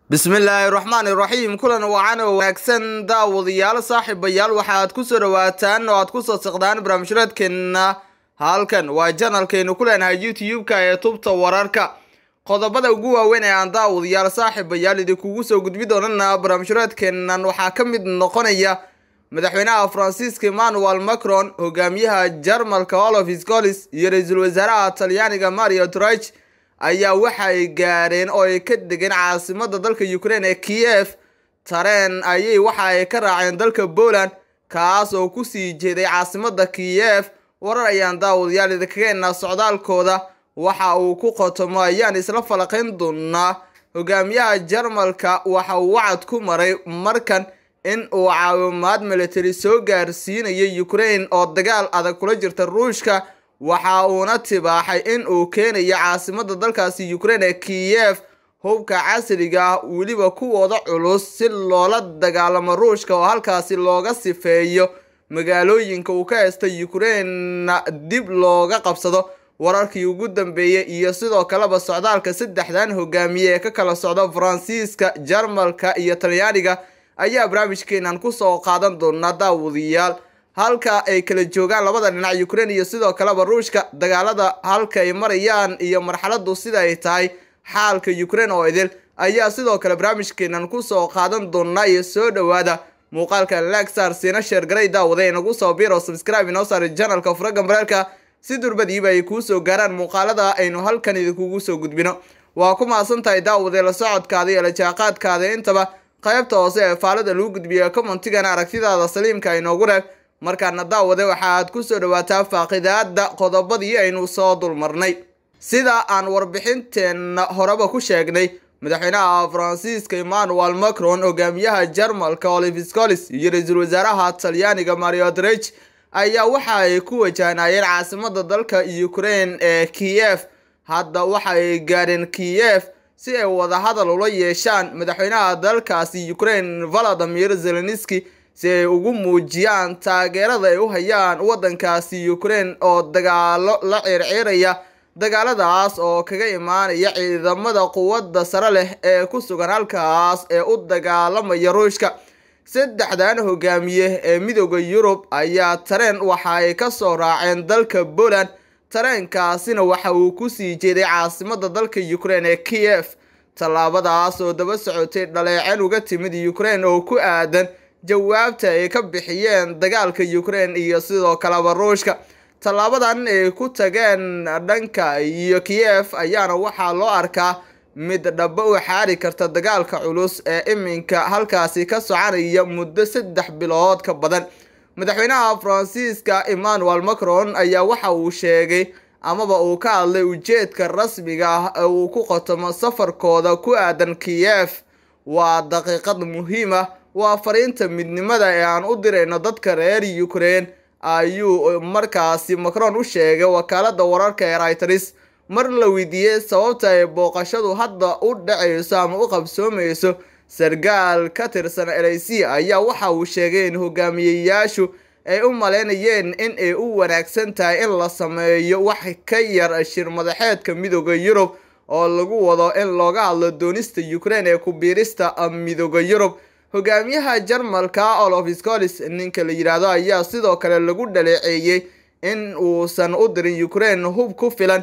bismillaahi raxmaani raxiim kulan wacan oo wanaagsan daawadayaal saaxiibayaal waxaad ku soo dhawaataan oo aad ku soo saqdaan barnaamijyadeedkeenna halkan waa janalkeenu ku leenahay youtube-ka ee tubta wararka qodobada ugu waaweyn ee aan daawadayaal saaxiibayaal idinkugu soo gudbi doonana barnaamijyadeedkeennan waxaa ka mid noqonaya madaxweynaha faransiiska emmanuel macron hogaamiyaha jarmalka olaf scolis iyo ra-iisul wasaaraha talyaaniga mario drich ayaa waxa ay gaareen oo ay ka degeen caasimada dalka ukraine ee kiev tareen ayay waxa ay ka raaceen dalka poland kaas oo kusii jeeday caasimada kiev warar ayaan daawadayaal idinkageena socdaalkooda waxa uu ku qotomo ayaan isla falaqayn doonaa hogaamiyaha jarmalka waxa uu wacad ku maray markan in uu caawimaad military soo gaarsiinayo ukraine oo dagaal adag kula jirta ruushka waxa uuna tibaaxay in uu keenayo caasimada dalkaasi ukraine ee kiev hubka casriga ah weliba kuwooda culus si loola dagaalamo ruushka oo halkaasi looga sifeeyo magaalooyinka uu ka haysta ukraina dib looga qabsado wararkii ugu dambeeyey iyo sidoo kaleba socdaalka saddexdan hogaamiye ee ka kala socda faransiiska jarmalka iyo talyaaniga ayaa barnaamijkeenan kusoo qaadan doonaa daawadayaal halka ay kala joogaan labada dhinac ukraine iyo sidoo kaleba ruushka dagaalada halka ay marayaan iyo marxaladu sida ay tahay xaalka ukraine oo idil ayaa sidoo kale barnaamijkeenan kusoo qaadan doonaa iyo soo dhowaada muuqaalka lagsar siina sheergaray daawada inagu soo biro subscribe inoo saari janalka furaga maraalka si durbadiiba ay kuu soo gaaraan muuqaalada aynu halkan idinkugu soo gudbino waa ku mahadsan tahay daawade la socodkaada iyo la jaaqaadkaada intaba qaybta hoose ee faalada lagu gudbiya commentigana aragtidaada saliimka inoogu reeb markaana daawade waxaaad ku soo dhawaataa faaqidaada qodobadii aynu soo dulmarnay sida aan warbixinteenna horeba ku sheegnay madaxweynaha faransiiska emmanuel macron hogaamiyaha jarmalka olive scolis iyo ra-iisul wasaaraha talyaaniga mario drich ayaa waxa ay ku wajahnayeen caasimada dalka ukraine ee kiev hadda waxa ay gaadheen kiev si ay wadahadal ula yeeshaan madaxweynaha dalkaasi ukraine valadimir zelenski si ay ugu muujiyaan taageerada ay u hayaan waddankaasi ukraine oo dagaalo la circiraya dagaaladaas oo kaga imaanaya ciidamada quwadda sare leh ee ku sugan halkaas ee u dagaalamaya ruushka saddexdan hogaamiye ee midooda yurub ayaa tareen waxa ay ka soo raaceen dalka poland tareenkaasina waxa uu kusii jeeday caasimada dalka ukraine ee kiev tallaabadaas oo daba socotay dhaleeceen uga timid ukraine oo ku aadan jawaabta ay ka bixiyeen dagaalka ukraine iyo sidoo kaleba ruushka tallaabadan ay ku tageen dhanka iyo kiev ayaana waxaa loo arkaa mid dhaba u xaari karta dagaalka culus ee iminka halkaasi ka soconaya muddo saddex bilood ka badan madaxweynaha faransiiska emmanuel macron ayaa waxa uu sheegay amaba uu ka hadlay ujeedka rasmiga ah ee uu ku qotomo safarkooda ku aadan kiev waa daqiiqad muhiim ah waa fariinta midnimada ee aan u dirayno dadka reer ukraine ayuu markaasi macron u sheegay wakaalada wararka ee reuters mar la weydiiyey sababta ay booqashadu hadda u dhacayso ama u qabsoomayso sargaal ka tirsan lc ayaa waxa uu sheegay in hogaamiyeyaashu ay u maleynayeen in ay u wanaagsan tahay in la sameeyo wax ka yar shir madaxeedka midooda yurub oo lagu wado in looga hadlo doonista ukraine ee ku biirista midooda yurub hogaamiyaha jarmalka olaf scolis ninka la yidhaahdo ayaa sidoo kale lagu dhaleeceeyey in uusan u dirin ukraine hub ku filan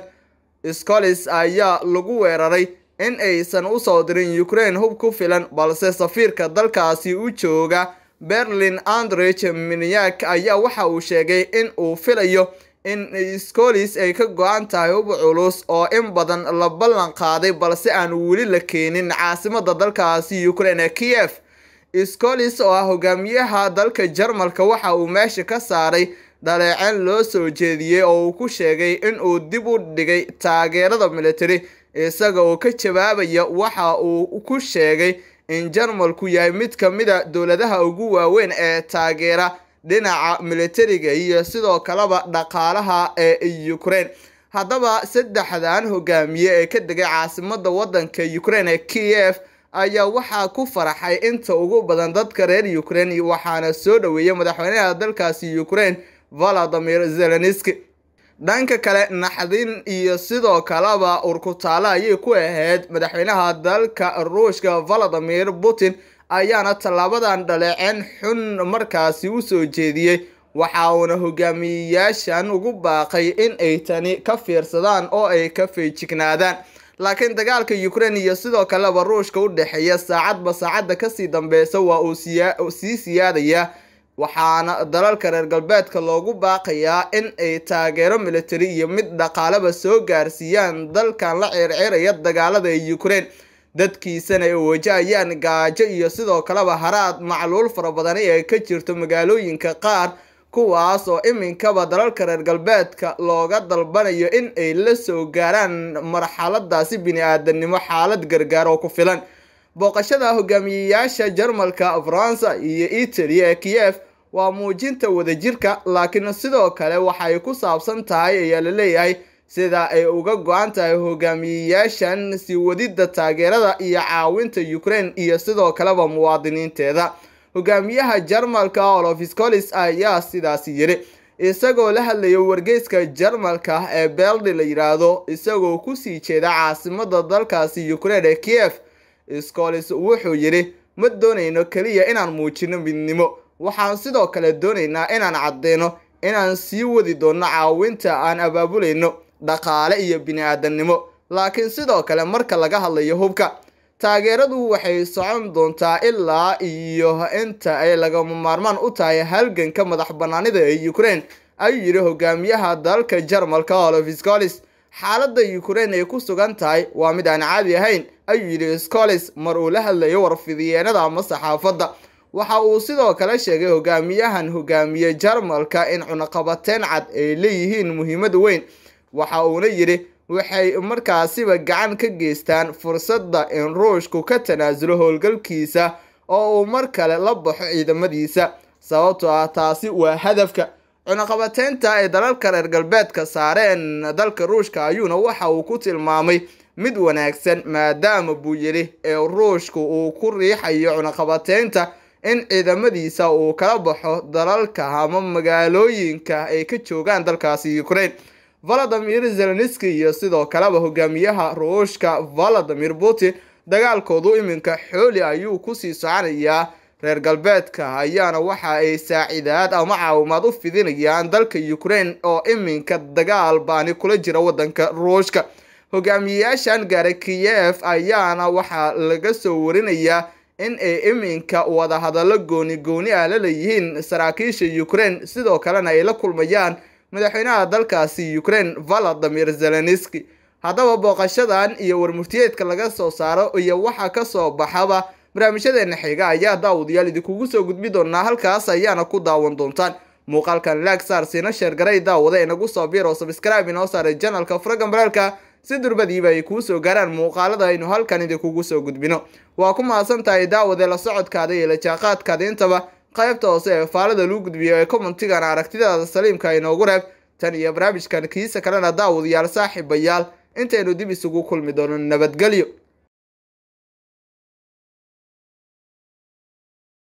scolis ayaa lagu weeraray in aysan usoo dirin ukraine hub ku filan balse safiirka dalkaasi u jooga berlin andrich minyak ayaa waxa uu sheegay in uu filayo in scolis ay ka go-an tahay hub culus oo in badan la ballan qaaday balse aan weli la keenin caasimada dalkaasi ukraine ee kiev scolis oo ah hogaamiyaha dalka jarmalka waxa uu meesha ka saaray dhaleeceen loo soo jeediyey oo uu ku sheegay in uu dib u dhigay taageerada military isaga oo ka jawaabaya waxa uu ku sheegay in jarmalku yahay mid ka mida dowladaha ugu waaweyn ee taageera dhinaca militariga iyo sidoo kaleba dhaqaalaha ee ukraine haddaba saddexdan hogaamiye ee ka degay caasimada waddanka ukraine ee kiev ayaa waxaa ku faraxay inta ugu badan dadka reer ukraine waxaana soo dhaweeyay madaxweynaha dalkaasi ukraine valadimir zelenski dhanka kale naxdin iyo sidoo kaleba urkutaalo ayay ku ahayd madaxweynaha dalka ruushka valadimir putin ayaana tallaabadan dhaleeceen xun markaasi u soo jeediyey waxa uuna hogaamiyeyaashan ugu baaqay in ay tani ka fiirsadaan oo ay ka feejignaadaan laakiin dagaalka ukraine iyo sidoo kaleba ruushka u dhexeeya saacadba saacadda kasii dambeysa waa uu sii siyaadaya waxaana dalalka reer galbeedka loogu baaqayaa in ay taageero military iyo mid dhaqaaleba soo gaarsiiyaan dalkan la ceerceeraya dagaalada ee ukraine dadkiisana ay wajahayaan gaajo iyo sidoo kaleba haraad macluul fara badani ee ka jirto magaalooyinka qaar kuwaas oo iminkaba dalalka reer galbeedka looga dalbanayo in ay la soo gaaraan marxaladaasi bini-aadanimo xaalad gargaar oo ku filan booqashada hogaamiyeyaasha jarmalka faransa iyo italy ee kiev waa muujinta wadajirka laakiin sidoo kale waxay ku saabsan tahay ayaa la leeyahay sida ay uga go-an tahay hogaamiyeyaashan sii wadida taageerada iyo caawinta ukraine iyo sidoo kaleba muwaadiniinteeda hogaamiyaha jarmalka olaf scolis ayaa sidaasi yiri isagoo la hadlaya wargeyska jarmalka ee beldi la yidhaahdo isagoo kusii jeeda caasimada dalkaasi ukraine ee kiev scolis wuxuu yidhi ma doonayno keliya inaan muujino midnimo waxaan sidoo kale doonaynaa inaan caddeyno inaan sii wadi doono caawinta aan abaabulayno dhaqaale iyo bini-aadamnimo laakiin sidoo kale marka laga hadlayo hubka taageeradu waxay socon doontaa ilaa iyo inta ay lagama maarmaan u tahay halganka madax banaanida ee ukraine ayuu yidhi hogaamiyaha dalka jarmalka olaf scolis xaaladda ukraine ay ku sugan tahay waa mid aan caadi ahayn ayuu yidhi scolis mar uu la hadlayo warfidiyeenada ama saxaafadda waxa uu sidoo kale sheegay hogaamiyahan hogaamiye jarmalka in cunaqabateyn cad ay leeyihiin muhiimad weyn waxa uuna yidhi waxay markaasiba gacan ka geystaan fursadda in ruushku ka tanaasulo howlgalkiisa oo uu mar kale la baxo ciidamadiisa sababtoo ah taasi waa hadafka cunaqabateynta ay dalalka reer galbeedka saareen dalka ruushka ayuuna waxa uu ku tilmaamay mid wanaagsan maadaama buu yidhi ee ruushku uu ku riixayo cunaqabateynta in ciidamadiisa uu kala baxo dalalka ama magaalooyinka ay ka joogaan dalkaasi ukraine valadimir zelenski iyo sidoo kaleba hogaamiyaha ruushka valadimir putin dagaalkoodu iminka xooli ayuu kusii soconayaa reer galbeedka ayaana waxa ay saacidaad ama caawimaad u fidinayaan dalka ukraine oo iminka dagaal baani kula jira wadanka ruushka hogaamiyeyaashan gaaray kiev ayaana waxaa laga soo warinayaa in ay iminka wadahadallo gooni gooni ah la leeyihiin saraakiisha ukraine sidoo kalena ay la kulmayaan madaxweynaha dalkaasi ukraine valadimir zelenski haddaba booqashadan iyo warmurtiyeedka laga soo saaro iyo waxa kasoo baxaba barnaamijyadeena xiga ayaa daawadayaal idinkugu soo gudbi doonaa halkaas ayaana ku daawan doontaan muuqaalkan laag saar siina sheergaray daawada inagu soo biir oo sabscribe inoo saaray janalka furagan baraalka si durbadiiba ay kuu soo gaaraan muuqaalada aynu halkan idinkugu soo gudbino waa ku mahadsan tahay daawade la socodkaada iyo la jaaqaadkaada intaba qaybta hoose ee faalada lagu gudbiyo ee commentigan aragtidaada saliimka inoogu reeb tan iyo barnaamijkan kiisa kalena daawadayaal saaxiibayaal intaynu dib isugu kulmi doono nabadgelyo